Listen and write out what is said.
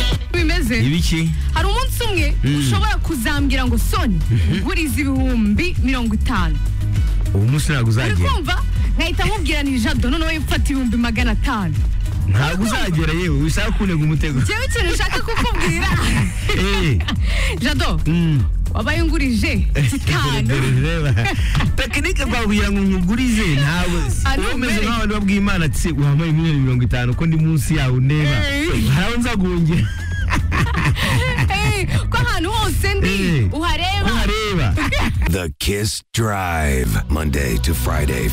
yakoze ibiki hari umunsi umwe ushobora kuzambwira ngo soni nguriza ibihumbi mirongo itanu uwo munsi uri ntabwo uzagera kumva nkahita nkubwira ni jado noneho yifata ibihumbi magana atanu ntabwo uzagera yewe bisaba kunega umutego njyewe ikintu nshaka kukubwira Eh, jado mm. wabaye ungurije gitanu Reba. tekinike twabwira ngo nkugurize ntabwo Ari wowe umeze imbere. nk'abantu babwiye imana ati wampaye miliyoni mirongo itanu ko ndi munsi yawe ndeba Eh. haraho nzagungera Eh, ko ahantu hose ndi Eh. uhareba ntareba The Kiss Drive, Monday to Friday,